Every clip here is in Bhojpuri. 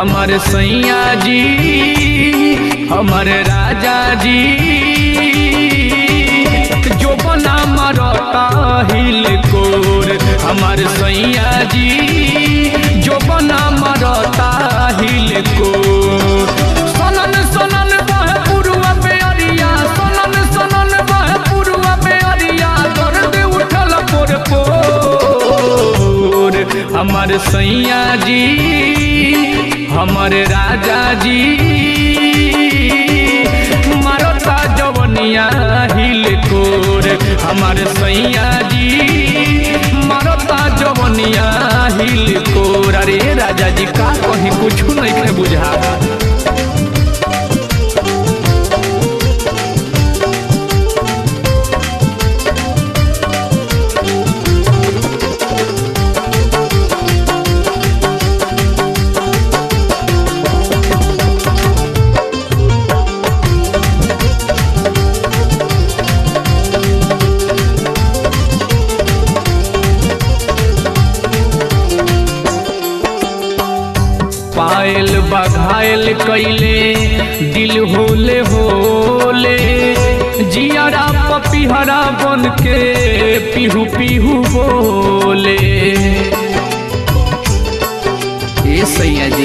हमारे सैया जी हमारे राजा जी जो बना मरता हिल कोर हमारे सैया जी जो बना मरता हिल कोर सनन सनन बहे पुरुआ पे अरिया सनन सनन बहे पुरुआ पे अरिया दर्द उठल पोर पोर हमारे सैया जी हमारे राजा जी मारता जवनिया हिल कोर हमारे सैया जी मारता जवनिया हिल कोर अरे राजा जी का कहीं कुछ नहीं के बुझा पायल बघायल कैले दिल होले होले जियारा पपिहरा बन के पिहू पिहू बोले ए सैया जी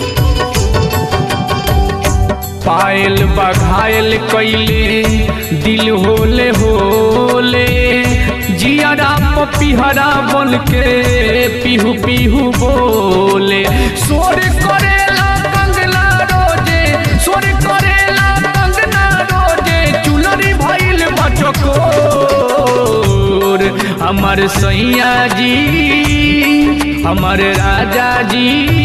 पायल बघायल कैले दिल होले होले जियारा पपिहरा बन के पिहू पिहू बोले सोर करेला कंगना रोजे सोर करेला कंगना रोजे चुनरी भइल बचकोर हमार सैया जी हमार राजा जी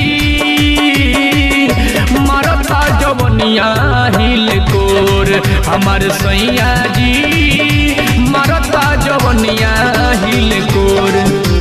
मरता जवनिया हिल कोर हमार सैया जी मरता जवनिया हिल कोर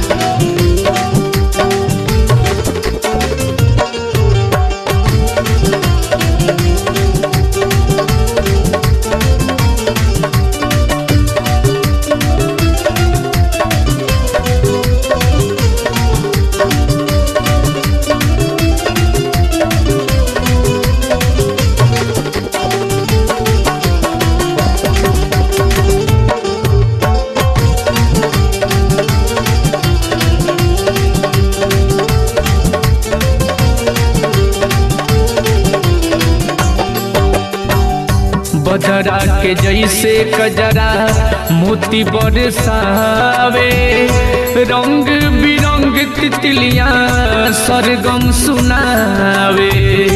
बजरा के जैसे कजरा मोती बरसावे रंग बिरंग तितलियां सरगम सुनावे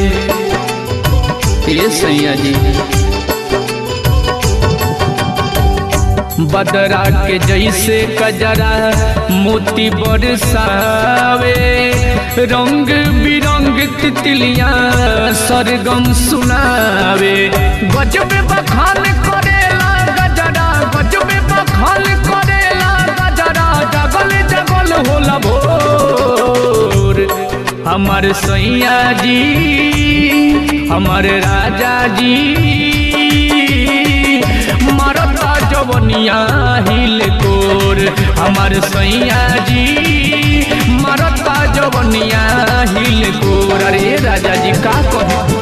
ये सैया जी बदरा के जैसे कजरा मोती बरसावे रंग बिरंग तितलियां सरगम सुनावे गजबे बखान करेला गजरा गजबे बखान करेला गजरा जगल जगल होला भोर हमार सैया जी हमार राजा जी मरता जवनिया हिल कोर हमार सैया जी मरता जवनिया हिल कोर अरे राजा जी का कहे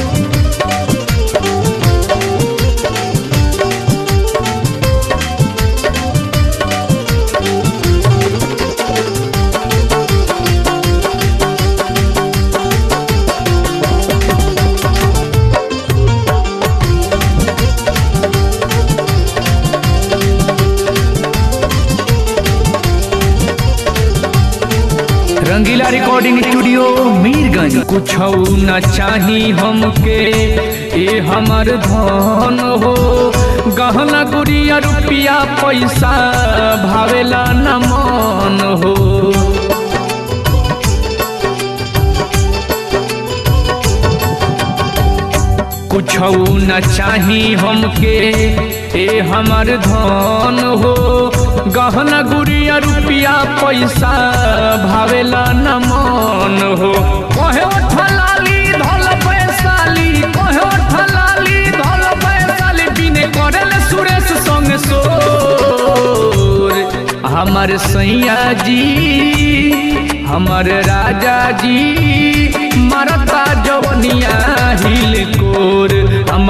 रंगीला रिकॉर्डिंग स्टूडियो मीरगंज कुछ न चाही हमके ए हमर धन हो गहना गुड़िया रुपिया पैसा भावेला न मन हो कुछ न चाही हमके ए हमर धन हो गहना गुड़िया रुपिया पैसा भावेला न मन हो कहे ठलाली धल पैसाली कहे ठलाली धल पैसाली बिने करल सुरेश संग सोर हमर सैया जी हमर राजा जी मरता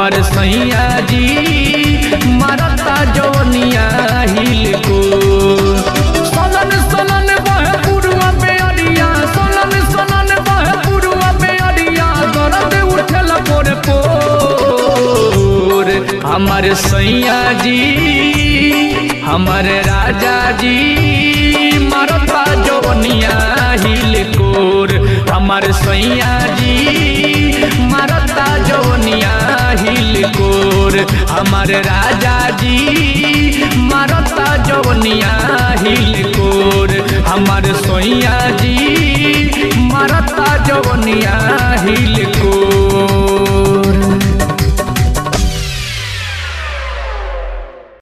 हमार सैया जी मारता जवनिया हिल को सलन सलन बहे पुरुआ पे अरिया सलन सलन बहे पुरुआ पे अरिया दर्द उठल पोर पोर हमार सैया जी हमार राजा जी मारता जवनिया हिल कोर हमार सैया जी मारता जवनिया हिल कोर हमार राजा जी मारता जवनिया हिल कोर हमार सैया जी मारता जवनिया